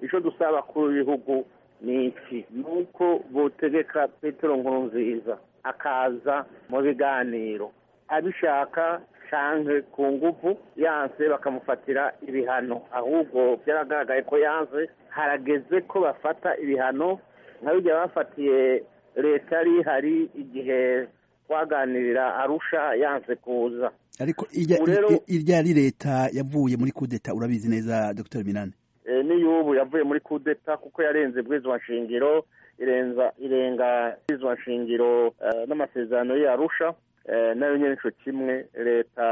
icyo dusaba abakuru b'ibihugu ni iki ni uko botegeka petero nkurunziza akaza mu biganiro abishaka canke ku nguvu yanse bakamufatira ibihano ahubwo byaragaragaye ko yanze harageze ko bafata ibihano nka bijya bafatiye leta yari ihari igihe twaganirira arusha yanse kuza ariko irya ari leta yavuye muri kudeta urabizi neza dr minani n'iy'ubu yavuye muri kudeta kuko yarenze bwizwa nshingiro irenza irenga bwizwa nshingiro n'amasezerano y'arusha nayo nyine nicyo kimwe leta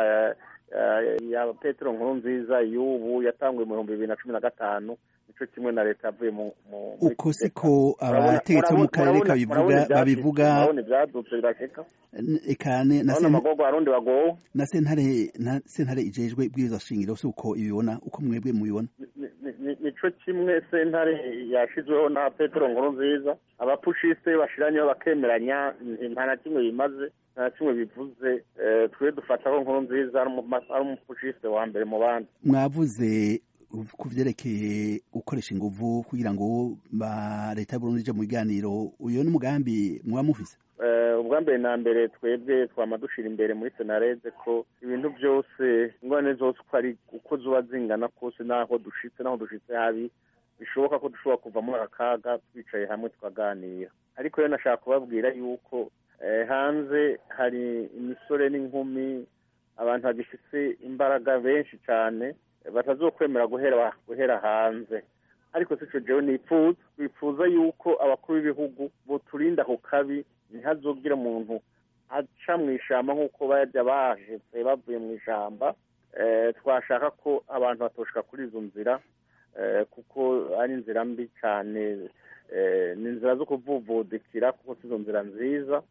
ya petero nkuru nziza y'ubu yatanguye mu bihumbi bibiri na cumi na gatanu nicyo kimwe na leta yavuye mu uko siko abategetsi bo mu karere kabivuga babivuga ibyadutse birashika ekane na amagogo arundi bagowe na sentare na sentare ijejwe bwiza shingiro si uko ibibona uko mwebwe mubibona nico kimwe sentare yashizweho na petero nkuru nziza abapushiste bashiranyeho bakemeranya nta na kimwe bimaze nta na kimwe bivuze twe dufataho nkuru nziza ari umupushiste wa mbere mu bandi mwavuze ku byerekeye gukoresha inguvu kugira ngo leta y'uburundi ije mu biganiro uyu ni umugambi muba mufise ubwa mbere na mbere twebwe twama dushira imbere muri senarede ko ibintu byose ingorane zose uko ari uko zuba zingana kose n'aho dushitse n'aho dushitse habi bishoboka ko dushobora kuva muri aka kaga twicaye hamwe tukaganira ariko rero nashaka kubabwira yuko hanze hari imisore n'inkumi abantu bagifite imbaraga benshi cyane batazokwemera guhera guhera hanze ariko si cyo jewe nipfuza twifuza yuko abakuru b'ibihugu boturinda ku kabi ntihazogire umuntu aca mu ishyamba nk'uko bajya bahetse bavuye mu ishyamba twashaka ko abantu batoshka kuri izo nzira kuko ari inzira mbi cyane ni inzira zo kuvuvudikira kuko si izo nzira nziza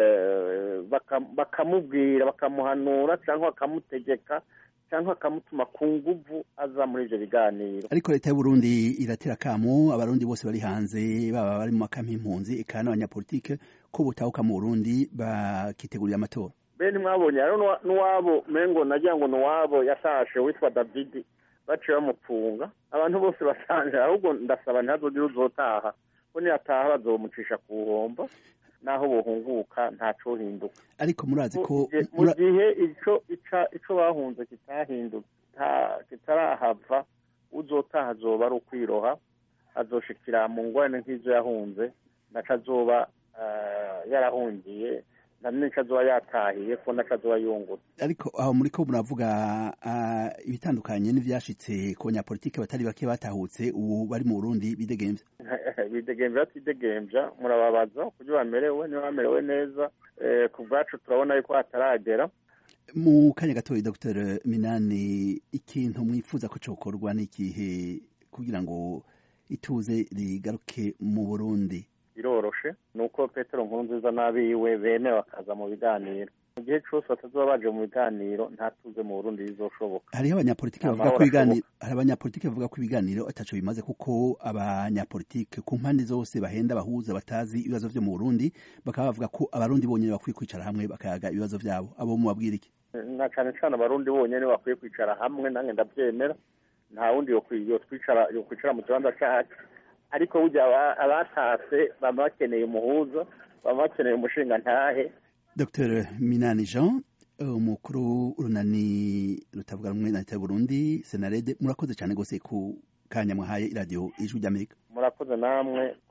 bakamubwira bakamuhanura cyangwa bakamutegeka cyangwa akamutuma ku nguvu aza muri ibyo biganiro ariko leta y'uburundi iratera akamu abarundi bose bari hanze baba bari mu makama y'impunzi eka n'abanyapolitike ko butahuka mu burundi bakitegurira amatora bene mwabonye rero n'uwabo mengo nagira ngo n'uwabo yatashe witwa david baciye bamupfunga abantu bose basanje ahubwo ndasaba ntihazogire uzotaha ko niyataha bazomucisha ku buhombo naho buhunguka ntaco hinduka ariko murazi ko mu gihe ico ico bahunze kitahindutse kitarahava uzotaha azoba ari ukwiroha azoshikira mu ngorane nk'izo yahunze naco azoba yarahungiye na nico azoba yatahiye ko naco azoba yungutse ariko aho muri ko muravuga ibitandukanye n'ivyashitse ku banyapolitike batari bake batahutse ubu bari mu burundi bidegemvya bidegemvya batidegemvya murababaza kuburyo bamerewe niba bamerewe neza ku bwacu turabona yuko hataragera mu kanya gatoya dr minani ikintu mwifuza ko cokorwa n'ikihe kugira ngo ituze rigaruke mu burundi biroroshe ni uko petero nkuru nziza n'abiwe bene bakaza mu biganiro mu gihe cyose batazuba baje mu biganiro ntatuze mu burundi bizoshoboka hariho abanyapolitike bavuga ko ibiganiro hari abanyapolitike bavuga ko ibiganiro ataco bimaze kuko abanyapolitike ku mpande zose bahenda bahuza batazi ibibazo vyo mu burundi bakaba bavuga ko abarundi bonyene bakwiye kwicara hamwe bakayaga ibibazo vyabo abo mubabwira iki na cane cane abarundi bonyene bakwiye kwicara hamwe nange ndavyemera nta wundi yokwicara yokwicara mu kibanza cacu ariko burya abatase baba bakeneye umuhuza baba bakeneye umushinga ntahe dr minani jean umukuru urunani rutavuga rumwe na leta y'uburundi senarede murakoze cyane rwose ku kanya mwahaye iradiyo ijwi ry'amerika murakoze namwe